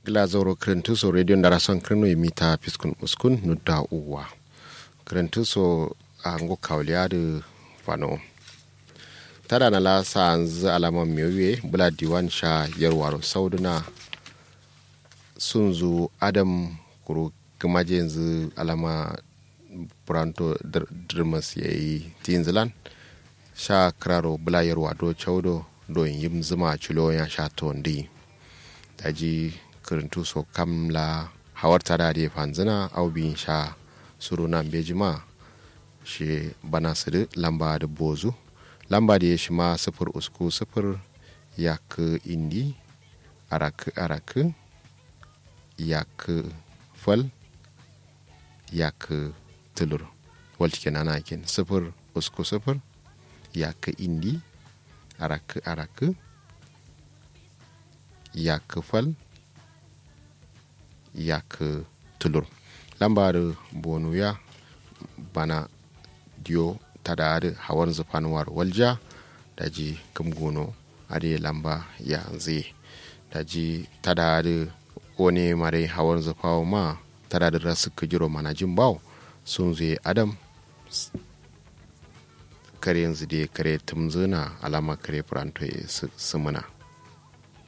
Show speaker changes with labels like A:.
A: glazoro krentuso radio ndarason kreno e mita piskun uskun nudda uwa krentuso a ngo kawliade fano tada na la sanz alama miyoye bula diwan sha yarwaro sauduna sunzu adam kuro gamaje yanzu alama buranto dirmas ya yi tinzilan sha kraro bula yarwa do chaudo do yim zuma chulo ya sha tondi daji kirintu so kamla hawar tada da fanzina au bin sha suru nan bejima shi bana siri lamba da bozu lamba da ya shi ma sifir usku sifir yak indi arak arak yak fal yak tulur walti kenan ana kin sifir usku sifir yak indi arak arak yak fal yak tulur lambar bonu ya bana diyo tada da hawan zufanuwar walja da ji gono ade lamba ya zai da ji tada da wani mare hawan zufawa ma tada da rasu kujiro mana jin bawo sun zai adam kare yanzu da kare tumzuna alama kare furanto ya sumuna